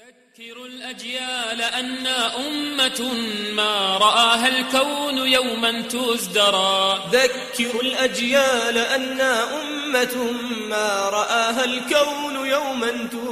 ذكروا الأجيال أنا أمة ما رآها الكون يوما تزدرى ذكروا الأجيال أنا أمة ما رآها الكون يوما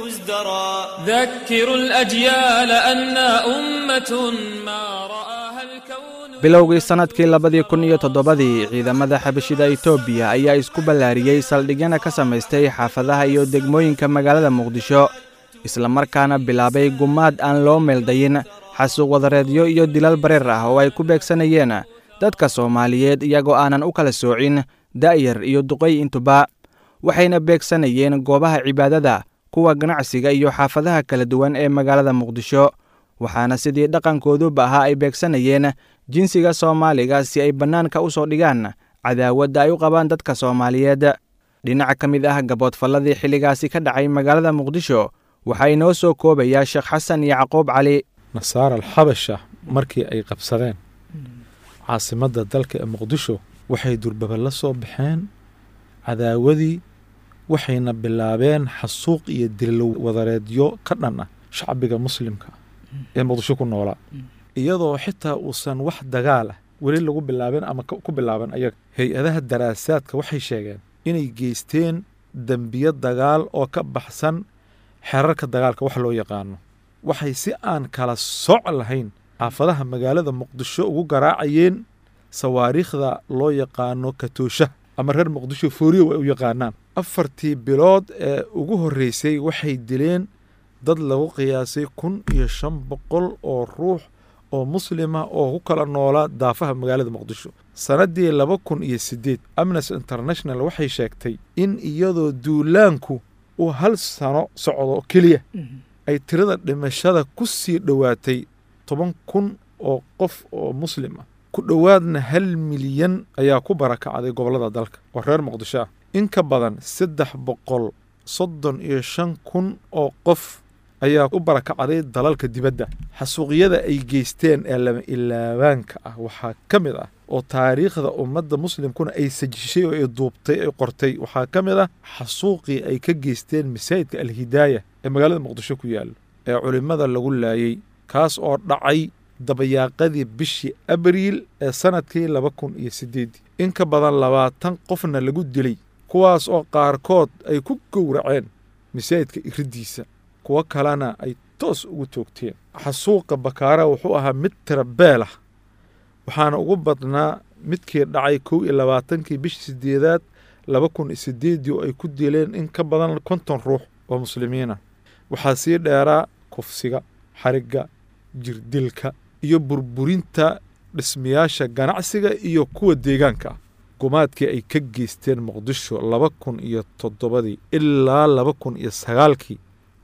تزدرى ذكروا الأجيال أنا أمة ما رآها الكون bilowgii sannadkii labadii kun iyo toddobadii ciidamada xabashida etoobiya ayaa isku ballaariyey saldhigyana ka samaystay xaafadaha iyo degmooyinka magaalada muqdisho islamarkaana bilaabay gumaad aan loo meeldayin xasuuq wadareedyo iyo dilal bareer ah oo ay ku beegsanayeen dadka soomaaliyeed iyagoo aanan u kala soocin da'yar iyo duqay intuba waxayna beegsanayeen goobaha cibaadada kuwa ganacsiga iyo xaafadaha kala duwan ee magaalada muqdisho waxaana sidii dhaqankooduba ahaa ay beegsanayeen jinsiga soomaaliga si ay bannaanka u soo dhigaan cadaawadda ay u qabaan dadka soomaaliyeed dhinaca ka mid ah gaboodfalladii xilligaasi ka dhacay magaalada muqdisho waxaa inoo soo koobayaa sheekh xasan yacquub cali nasaara alxabasha markii ay qabsadeen caasimadda dalka ee muqdisho waxay durbaba la soo baxeen cadaawadii waxayna bilaabeen xasuuq iyo dillo wadareedyo ka dhan ah shacbiga muslimka ee muqdisho ku noolaa iyadoo xitaa uusan wax dagaal ah weli lagu bilaabin ama ku bilaaban ayaga hay-adaha daraasaadka waxay sheegeen inay geysteen dembiyo dagaal oo ka baxsan xerarka dagaalka wax loo yaqaano waxay si aan kala sooc lahayn xaafadaha magaalada muqdisho ugu garaacayeen sawaariikhda loo yaqaano katoosha ama reer muqdisho fooriyow ay u yaqaanaan afartii bilood ee ugu horreysay waxay dileen dad lagu qiyaasay kun iyo shan boqol oo ruux oo muslima oo ku kala noolaa daafaha magaalada muqdisho sannaddii laba kun iyo siddeed amnesty international waxay sheegtay in iyadoo duulaanku uu hal sano socdo keliya ay tirada dhimashada ku sii dhowaatay toban kun oo qof oo muslim ah ku dhowaadna hal milyan ayaa ku barakacday gobollada dalka oo reer muqdisho ah in ka badan saddex boqol soddon iyo shan kun oo qof ayaa u barakacday dalalka dibadda xasuuqyada ay geysteen ee lama ilaabaanka ah waxaa ka mid ah oo taariikhda ummadda muslimkuna ay sajishay oo ay duubtay ay qortay waxaa ka mid ah xasuuqii ay ka geysteen masaajidka alhidaaya ee magaalada muqdisho ku yaalla ee culimmada lagu laayey kaas oo dhacay dabayaaqadii bishii abriil ee sannadkii laba kun iyo siddeeddii in ka badan labaatan qofna lagu dilay kuwaas oo qaarkood ay ku gowraceen masaajidka iriddiisa kuwo kalena ay toos ugu toogteen xasuuqa bakaara wuxuu ahaa mid tirabeel ah waxaana ugu badnaa midkii dhacay kow iyo labaatankii bishii siddeedaad laba kun iyo siddeeddii oo ay ku dileen in ka badan konton ruux oo muslimiinah waxaa sii dheeraa kufsiga xarigga jirdilka iyo burburinta dhismayaasha ganacsiga iyo kuwa deegaanka ah gumaadkii ay ka geysteen muqdisho laba kun iyo toddobadii ilaa laba kun iyo sagaalkii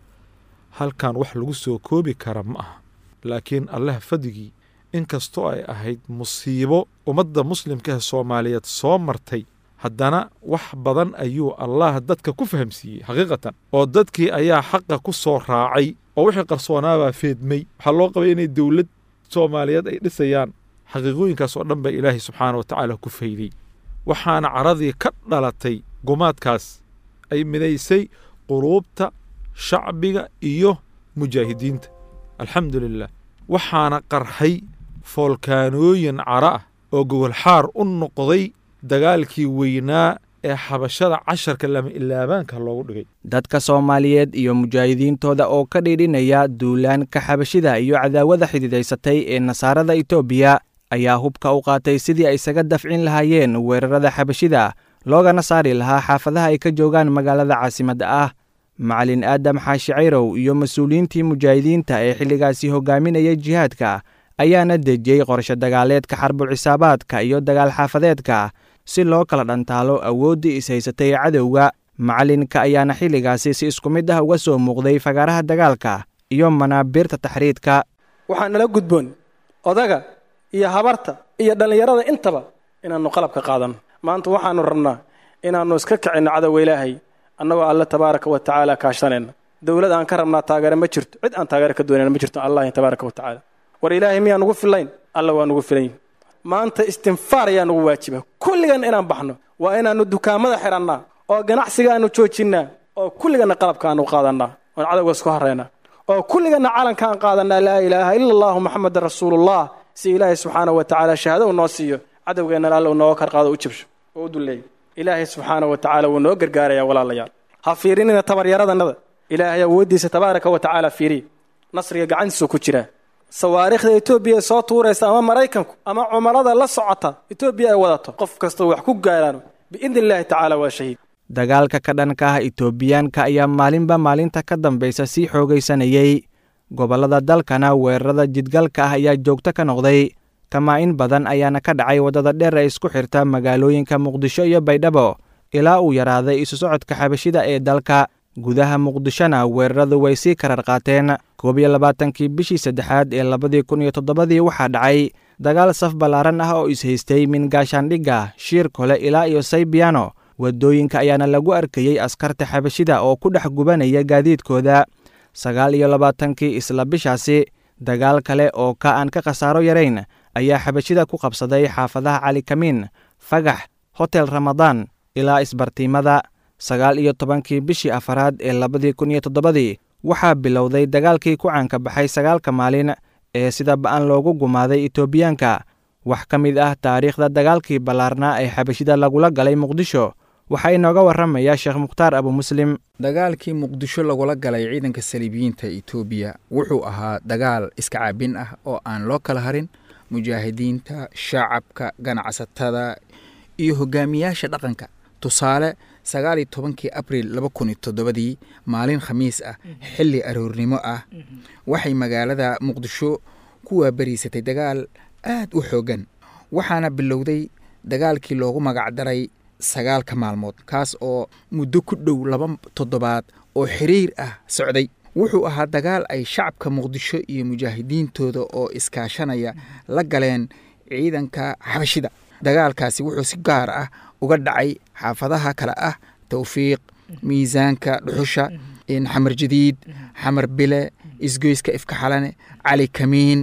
halkan wax lagu soo koobi kara ma aha laakiin allah fadigii inkastoo ay ahayd musiibo ummadda muslimka ee soomaaliyeed soo martay haddana wax badan ayuu allah dadka ku fahamsiiyey xaqiiqatan oo dadkii ayaa xaqa ku soo raacay oo wixii qarsoonaabaa feedmay waxaa loo qabay inay dowlad soomaaliyeed ay dhisayaan xaqiiqooyinkaas oo dhan baa ilaahay subxaana wa tacaala ku fayday waxaana caradii ka dhalatay gumaadkaas ay midaysay quruubta shacbiga iyo mujaahidiinta alxamdu lilah waxaana qarxay foolkaanooyin cara ah oo gogolxaar u noqday dagaalkii weynaa ee xabashada casharka lama ilaabaanka loogu dhigay dadka soomaaliyeed iyo mujaahidiintooda oo ka dhiidhinaya duulaanka xabashida iyo cadaawada xididaysatay ee nasaarada etoobiya ayaa hubka u qaatay sidii ay isaga dafcin lahaayeen weerarada xabashida loogana saari lahaa xaafadaha ay ka joogaan magaalada caasimadda ah macalin aadam xaashi cayrow iyo mas-uuliyiintii mujaahidiinta ee xilligaasi hogaaminayay jihaadka ayaana dejiyey qorshe dagaaleedka xarbul cisaabaadka iyo dagaal xaafadeedka si loo kala dhantaalo awooddii ishaysatay cadowga macalinka ayaana xilligaasi si isku mid ah uga soo muuqday fagaaraha dagaalka iyo manaabiirta taxriidka waxaa nala gudboon odaga iyo habarta iyo dhallinyarada intaba inaannu qalabka qaadanno maanta waxaannu rabnaa inaannu iska kicinno cadowga ilaahay annagoo alle tabaaraka wa tacaala kaashanayna dowlad aan ka rabnaa taageere ma jirto cid aan taageere ka doonayna ma jirto allahi tabaaraka wa tacaala war ilaahay miyaa nugu fillayn alla waa nugu filayn maanta istinfaar ayaa nugu waajiba kulligan inaan baxno waa inaannu dukaamada xidhannaa oo ganacsiga aannu joojinnaa oo kulliganna qalabka aannu qaadannaa oon cadowga isku harraynaa oo kulligana calankaan qaadanaa laa ilaaha ila allahu maxamedan rasuulullah si ilaahay subxaana wa tacaala shahaado uu noo siiyo cadowgeennana alla uu nooga karqaado u jabsho oo u dulleeyo ilaahay subxaana wa tacaala wuu noo gargaaraya walaalayaal ha fiirinina tabaryaradannada ilaahay awooddiisa tabaaraka wa tacaala fiiriya nasriga gacantiisuu ku jiraa sawaariikhda etoobiya ee soo tuuraysa ama maraykanku ama cumarada la socota etoobiya ay wadato qof kastoo wax ku gaaraan biidni illaahi tacaala waa shahiid dagaalka ka dhanka ah etoobiyaanka ayaa maalinba maalinta ka dambaysa sii xoogaysanayey gobollada dalkana weerarada jidgalka ah ayaa joogto ka noqday kamaa-in badan ayaana ka dhacay waddada dheer ee isku xirta magaalooyinka muqdisho iyo baydhabo ilaa uu yaraaday isu socodka xabashida ee dalka gudaha muqdishona weeraradu way sii karar qaateen koob iyo labaatankii bishii saddexaad ee labadii kun iyo toddobadii waxaa dhacay dagaal saf ballaaran ah oo ishaystay min gaashaandhigga shiir kole ilaa iyo saybiano waddooyinka ayaana lagu arkayey askarta xabashida oo ku dhex gubanaya gaadiidkooda sagaal iyo labaatankii isla bishaasi dagaal kale oo ka aan ka khasaaro yarayn ayaa xabashida ku qabsaday xaafadaha cali kamiin fagax hotel ramadaan ilaa isbartiimada sagaal iyo tobankii bishii afaraad ee labadii kun iyo toddobadii waxaa bilowday dagaalkii ku caanka baxay sagaalka maalin ee sida ba-an loogu gumaaday etoobiyaanka wax ka mid ah taariikhda dagaalkii ballaarnaa ee xabashida lagula galay muqdisho waxaa inooga warramaya sheekh mukhtaar abu muslim dagaalkii muqdisho lagula galay ciidanka saliibiyiinta etoobiya wuxuu ahaa dagaal iska caabin ah oo aan loo kala harin mujaahidiinta shacabka ganacsatada iyo hogaamiyaasha dhaqanka tusaale sagaal iyo tobankii abril laba kun iyo toddobadii maalin khamiis ah xilli aroornimo ah waxay magaalada muqdisho ku waabariisatay dagaal aad u xooggan waxaana bilowday dagaalkii loogu magacdaray sagaalka maalmood kaas oo muddo ku dhow laba toddobaad oo xiriir ah socday wuxuu ahaa dagaal ay shacabka muqdisho iyo mujaahidiintooda oo iskaashanaya la galeen ciidanka xabashida dagaalkaasi wuxuu si gaar ah uga dhacay xaafadaha kale ah towfiiq miisaanka dhuxusha xamar jadiid xamar bile isgoyska ifka xalane cali kamiin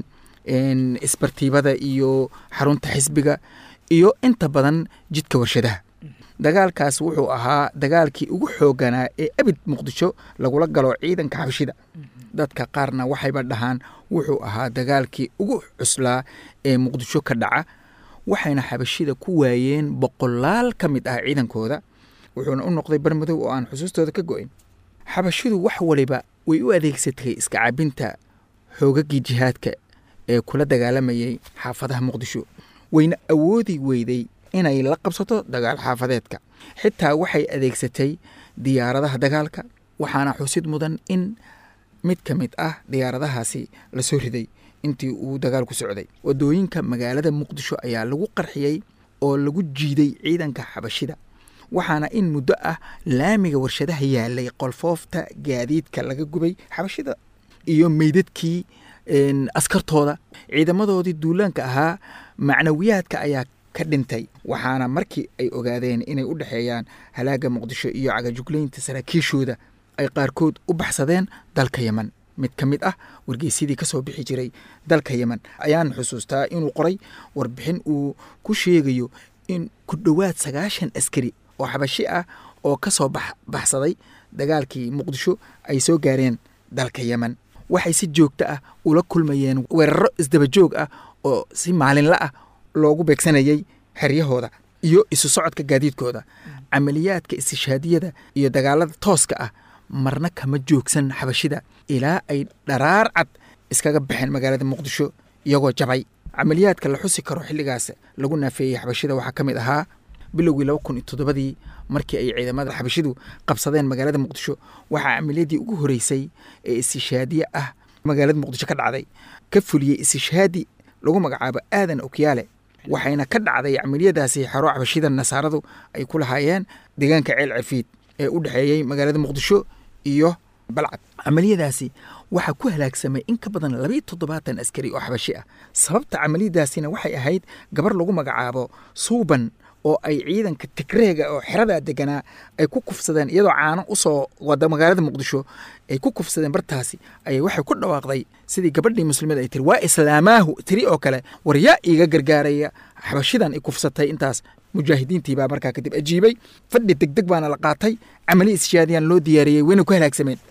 isbartiibada iyo xarunta xisbiga iyo inta badan jidka warshadaha dagaalkaas wuxuu ahaa dagaalkii ugu xooganaa ee abid muqdisho lagula galo ciidanka xabashida dadka qaarna waxayba dhahaan wuxuu ahaa dagaalkii ugu cuslaa ee muqdisho ka dhaca waxayna xabashida ku waayeen boqolaal ka mid ah ciidankooda wuxuuna u noqday barmadow oo aan xusuustooda ka go-in xabashidu wax waliba way u adeegsatay iska cabinta xoogagii jihaadka ee kula dagaalamayay xaafadaha muqdisho wayna awoodi weyday inay la qabsato dagaal xaafadeedka xitaa waxay adeegsatay diyaaradaha dagaalka waxaana xusid mudan in mid ka mid ah diyaaradahaasi lasoo riday intii uu dagaalku socday wadooyinka magaalada muqdisho ayaa lagu qarxiyey oo lagu jiiday ciidanka xabashida waxaana in muddo ah laamiga warshadaha yaalay qolfoofta gaadiidka laga gubay xabashida iyo meydadkii askartooda ciidamadoodii duulaanka ahaa macnawiyaadka ayaa ka dhintay waxaana markii ay ogaadeen inay u dhexeeyaan halaaga muqdisho iyo cagajuglaynta saraakiishooda ay qaarkood u baxsadeen dalka yemen mid ka mid ah wargeysyadii ka soo bixi jiray dalka yemen ayaan xusuustaa inuu qoray warbixin uu ku sheegayo in ku dhowaad sagaashan askari oo xabashi ah oo ka soo baxsaday dagaalkii muqdisho ay soo gaareen dalka yemen waxay si joogto ah ula kulmayeen weeraro isdabajoog ah oo si maalinla ah loogu beegsanayay xeryahooda iyo isu socodka gaadiidkooda camaliyaadka istishaadiyada iyo dagaalada tooska ah marna kama joogsan xabashida ilaa ay dharaar cad iskaga baxeen magaalada muqdisho iyagoo jabay camaliyaadka la xusi karo xilligaas lagu naafeeyey xabashida waxaa ka mid ahaa bilowgii laba kun iyo toddobadii markii ay ciidamada xabashidu qabsadeen magaalada muqdisho waxaa camaliyadii ugu horeysay ee istishaadiye ah magaalada muqdisho ka dhacday ka fuliyey istishaadi lagu magacaabo aadan okyaale waxayna ka dhacday camaliyadaasi xero xabashida nasaaradu ay ku lahaayeen deegaanka ceel cafiid ee u dhexeeyey magaalada muqdisho iyo balcad camaliyadaasi waxaa ku halaagsamay in ka badan labayo toddobaatan askari oo xabashi ah sababta camaliyadaasina waxay ahayd gabar lagu magacaabo suuban oo ay ciidanka tigreega oo xeradaa deganaa ay ku kufsadeen iyadoo caano usoo wada magaalada muqdisho ay ku kufsadeen bartaasi ayay waxay ku dhawaaqday sidii gabadhii muslimada ay tiri waa islaamaahu tiri oo kale war yaa iiga gargaaraya xabashidan i kufsatay intaas mujaahidiintii baa markaa kadib ajiibay fadhi degdeg baana la qaatay camali ishaadiyaan loo diyaariyey wayna ku halaagsameen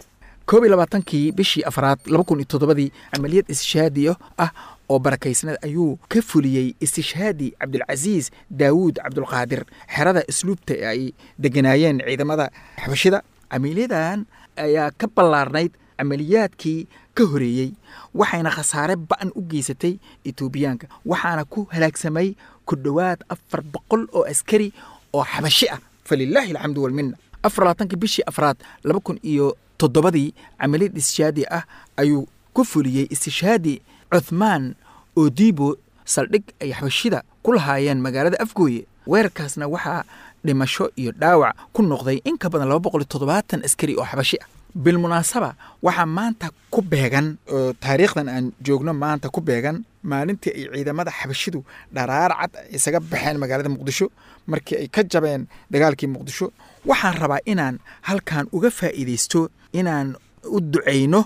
koob iyo labaatankii bishii afraad laba kun iyo toddobadii camaliyad istishhaadi ah oo barakaysnad ayuu ka fuliyey istishhaadi cabdulcasiis daawuud cabdulqaadir xerada isluubta ee ay deganaayeen ciidamada xabashida camaliyadan ayaa ka ballaarnayd camaliyaadkii ka horeeyey waxayna khasaare ba'an u geysatay etoobiyaanka waxaana ku halaagsamay ku dhowaad afar boqol oo askari oo xabashi ah falilaahi alxamdu walmina afar labaatankii bishii afraad laba kun iyo toddobadii camaliyad istishhaadi ah ayuu ku fuliyey istishhaadi cuthmaan odibo saldhig ay xabashida ku lahaayeen magaalada afgooye weerarkaasna waxaa dhimasho iyo dhaawac ku noqday in ka badan laba boqol iyo toddobaatan askari oo xabashi ah bilmunaasaba waxaa maanta ku beegan oo taariikhdan aan joogno maanta ku beegan maalintii ay ciidamada xabashidu dharaar cad isaga baxeen magaalada muqdisho markii ay ka jabeen dagaalkii muqdisho waxaan rabaa inaan halkan uga faa'iidaysto inaan u ducayno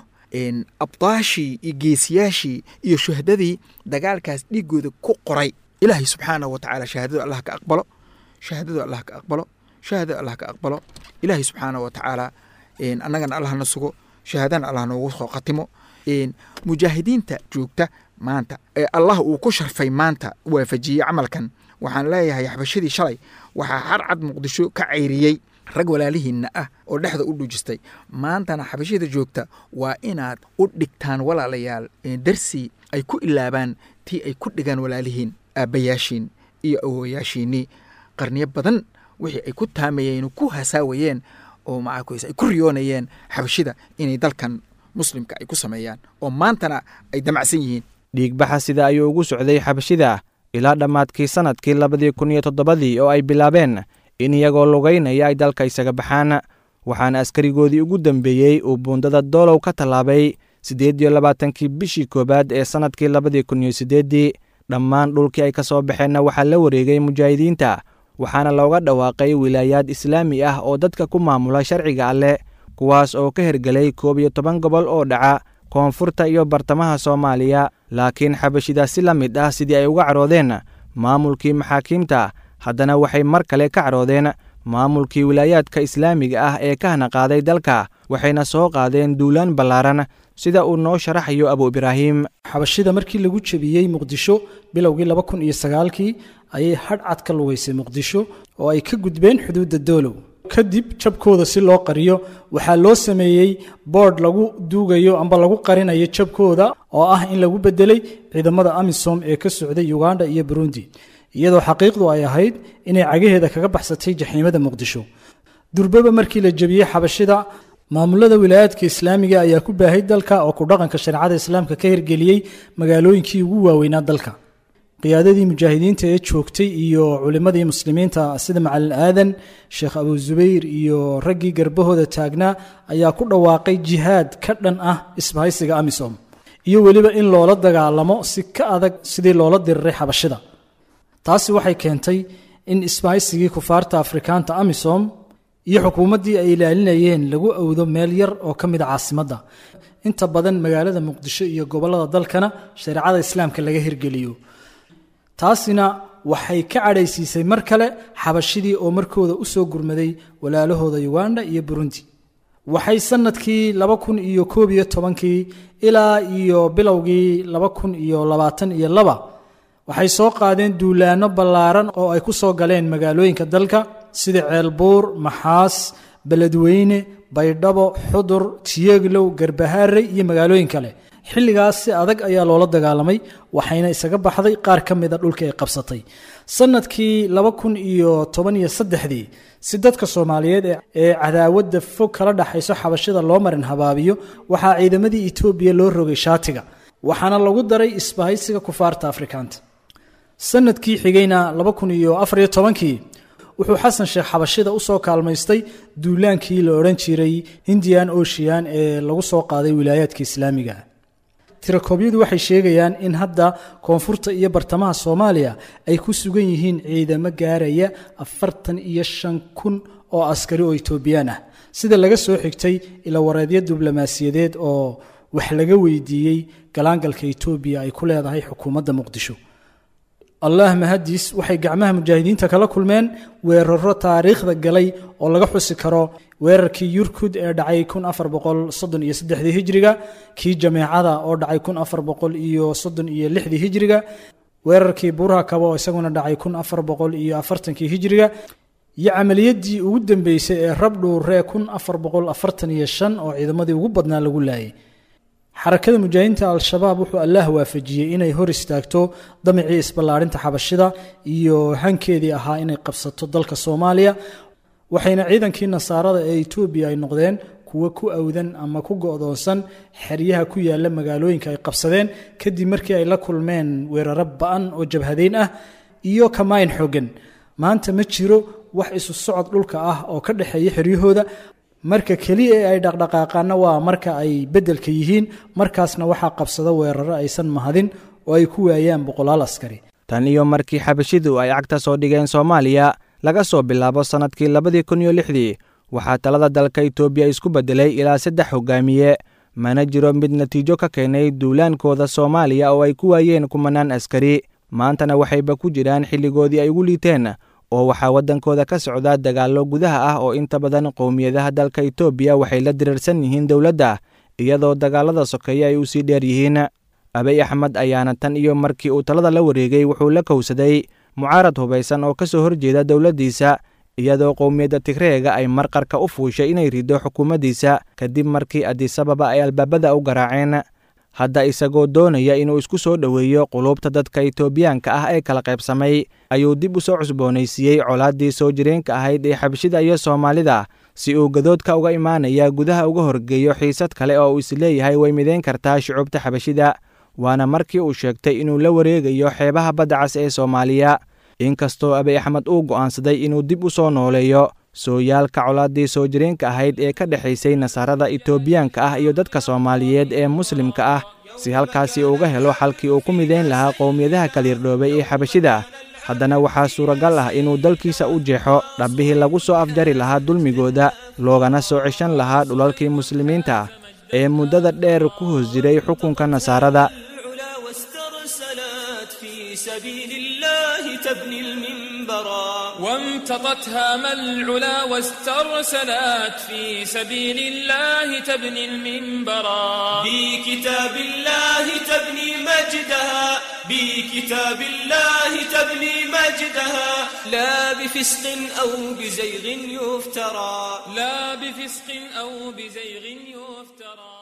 abdaashii iyo geesiyaashii iyo shuhadadii dagaalkaas dhiigooda ku qoray ilaahay subxaanahu wa tacaala shahaadadu allah ka aqbalo shahaadadu allah ka aqbalo shahaadadu allah ka aqbalo ilaahay subxaanahu wa tacaala annagana allah na sugo shahaadana allah noogu soo khatimo mujaahidiinta joogta maanta ee allah uu ku sharfay maanta waafajiyey camalkan waxaan leeyahay xabashadii shalay waxaa harcad muqdisho ka cayriyey rag walaalihiinna ah oo dhexda u dhujistay maantana xabashada joogta waa inaad u dhigtaan walaalayaal darsi ay ku ilaabaan tii ay ku dhigaan walaalihiin aabbayaashiin iyo awowayaashiinnii qarniyo badan wixii ay ku taamayeen ku hasaawayeen oo macaakuysa ay ku riyoonayeen xabashida inay dalkan muslimka ay ku sameeyaan oo maantana ay damacsan yihiin dhiigbaxa sida ayuu ugu socday xabashida ilaa dhammaadkii sannadkii labadii kun iyo toddobadii oo ay bilaabeen in iyagoo lugaynaya ay dalka isaga baxaan waxaana askarigoodii ugu dambeeyey uu buundada doolow ka tallaabay siddeed iyo labaatankii bishii koowaad ee sannadkii labadii kun iyo siddeeddii dhammaan dhulkii ay ka soo baxeenna waxaa la wareegay mujaahidiinta waxaana looga dhawaaqay wilaayaad islaami ah oo dadka ku maamula sharciga alleh kuwaas oo ka hergelay koob iyo toban gobol oo dhaca koonfurta iyo bartamaha soomaaliya laakiin xabashida si la mid ah sidii ay uga caroodeen maamulkii maxaakiimta haddana waxay mar kale ka caroodeen maamulkii wilaayaadka islaamiga ah ee ka hana qaaday dalka waxayna soo qaadeen duulaan ballaaran sida uu noo sharaxayo abu ibraahim xabashida markii lagu jebiyey muqdisho bilowgii laba kun iyo sagaalkii ayay hadhcad ka lugaysay muqdisho oo ay ka gudbeen xuduudda doolow kadib jabkooda si loo qariyo waxaa loo sameeyey boodh lagu duugayo amba lagu qarinayo jabkooda oo ah in lagu bedelay ciidamada amisom ee ka socday uganda iyo burundi iyadoo xaqiiqdu ay ahayd inay cagaheeda kaga baxsatay jaxiimada muqdisho durbaba markii la jebiyey xabashida maamulada wilaayaadka islaamiga ayaa ku baahay dalka oo ku dhaqanka shareecada islaamka ka hirgeliyey magaalooyinkii ugu waaweynaa dalka qiyaadadii mujaahidiinta ee joogtay iyo culimmadii muslimiinta sida macalin aadan sheekh abu zubayr iyo raggii garbahooda taagnaa ayaa ku dhawaaqay jihaad ka dhan ah isbahaysiga amisom iyo weliba in loola dagaalamo si ka adag sidii loola diriray xabashida taasi waxay keentay in isbahaysigii kufaarta afrikaanta amisom iyo xukuumaddii ay ilaalinayeen lagu awdo meel yar oo ka mid a caasimadda inta badan magaalada muqdisho iyo gobollada dalkana shareecada islaamka laga hirgeliyo taasina waxay ka cadhaysiisay mar kale xabashidii oo markooda u soo gurmaday walaalahooda uganda iyo burundi waxay sannadkii laba kun iyo koob iyo tobankii ilaa iyo bilowgii laba kun iyo labaatan iyo laba waxay soo qaadeen duulaanno ballaaran oo ay ku soo galeen magaalooyinka dalka sida ceelbuur maxaas beledweyne baydhabo xudur tiyeglow garbahaarey iyo magaalooyin kale xilligaas si adag ayaa loola dagaalamay waxayna isaga baxday qaar ka mida dhulka ay qabsatay sannadkii laba kun iyo toban iyo saddexdii si dadka soomaaliyeed ee cadaawadda fog kala dhaxayso xabashida loo marin habaabiyo waxaa ciidamadii etoobiya loo rogay shaatiga waxaana lagu daray isbahaysiga kufaarta afrikaanta sanadkii xigayna laba kun iyo afariyo tobankii wuxuu xasan sheekh xabashida usoo kaalmaystay duulaankii la odhan jiray hindian ocean ee lagu soo qaaday wilaayaadka islaamiga tirakoobyadu waxay sheegayaan in hadda koonfurta iyo bartamaha soomaaliya ay ku sugan yihiin ciidamo gaaraya afartan iyo shan kun oo askari oo etoobiyaan ah sida laga soo xigtay ilawareedyo diblomaasiyadeed oo wax laga weydiiyey galaangalka etoobiya ay ku leedahay xukuumadda muqdisho allah mahadiis waxay gacmaha mujaahidiinta kala kulmeen weeraro taariikhda galay oo laga xusi karo weerarkii yurkud ee dhacay kun afar boqol soddon iyo saddexdii hijriga kii jameecada oo dhacay kun afar boqol iyo soddon iyo lixdii hijriga weerarkii buuraha kaba oo isaguna dhacay kun afar boqol iyo afartankii hijriga iyo camaliyadii ugu dambeysay ee rabdhuuree kun afar boqol afartan iyo shan oo ciidamadii ugu badnaa lagu laayay xarakada mujaahidiinta al-shabaab wuxuu allaah waafajiyey inay hor istaagto damicii isballaadhinta xabashida iyo hankeedii ahaa inay qabsato dalka soomaaliya waxayna ciidankii nasaarada ee etoobiya ay noqdeen kuwo ku awdan ama ku go-doonsan xeryaha ku yaala magaalooyinka ay qabsadeen kadib markii ay la kulmeen weeraro ba-an oo jabhadeyn ah iyo kamayn xooggan maanta ma jiro wax isu socod dhulka ah oo ka dhexeeya xeryahooda marka keliya ee ay dhaqdhaqaaqaana waa marka ay beddelka yihiin markaasna waxaa qabsada weeraro aysan mahadin oo ay ku waayaan boqolaal askari tan iyo markii xabashidu ay cagta soo dhigeen soomaaliya laga soo bilaabo sannadkii labadii kun iyo lixdii waxaa talada dalka itoobiya isku beddelay ilaa saddex hogaamiye mana jiro mid natiijo ka keenay duulaankooda soomaaliya oo ay ku waayeen kumanaan askari maantana waxayba ku jiraan xilligoodii ay ugu liiteen oo waxaa waddankooda ka socda dagaallo gudaha ah oo inta badan qowmiyadaha dalka itoobiya waxay la diriirsan yihiin dowladda iyadoo dagaallada sokeeye ay u sii dheer yihiin abey axmed ayaana tan iyo markii uu talada la wareegay wuxuu la kowsaday mucaarad hubaysan oo ka soo horjeeda dowladdiisa iyadoo qowmiyadda tigreega ay marqarka u fuushay inay rido xukuumaddiisa kadib markii adisababa ay albaabada u garaaceen hadda isagoo doonaya inuu isku soo dhoweeyo quluubta dadka itoobiyaanka ah ee kala qaybsamay ayuu dib u soo cusboonaysiiyey colaaddii soo jireenka ahayd ee xabashida iyo soomaalida si uu gadoodka uga imaanaya gudaha uga horgeeyo xiisad kale oo uu isleeyahay way midayn kartaa shucuubta xabashida waana markii uu sheegtay inuu la wareegayo xeebaha badda cas ee soomaaliya inkastoo abiy axmed uu go'aansaday inuu dib u soo nooleeyo sooyaalka colaaddii soo jireenka ahayd ee ka dhexaysay nasaarada itoobiyaanka ah iyo dadka soomaaliyeed ee muslimka ah si halkaasi uga helo xalkii uu ku midayn lahaa qowmiyadaha kaliirdhoobay ee xabashida haddana waxaa suuragal ah inuu dalkiisa u jeexo dhabbihii lagu soo afjari lahaa dulmigooda loogana soo ceshan lahaa dhulalkii muslimiinta ah ee muddada dheer ku hoos jiray xukunka nasaarada العلا واسترسلت في سبيل الله تبني المنبرا وامتطت هام العلا واسترسلت في سبيل الله تبني المنبرا بكتاب الله تبني مجدها بكتاب الله تبني مجدها لا بفسق أو بزيغ يفترى لا بفسق أو بزيغ يفترى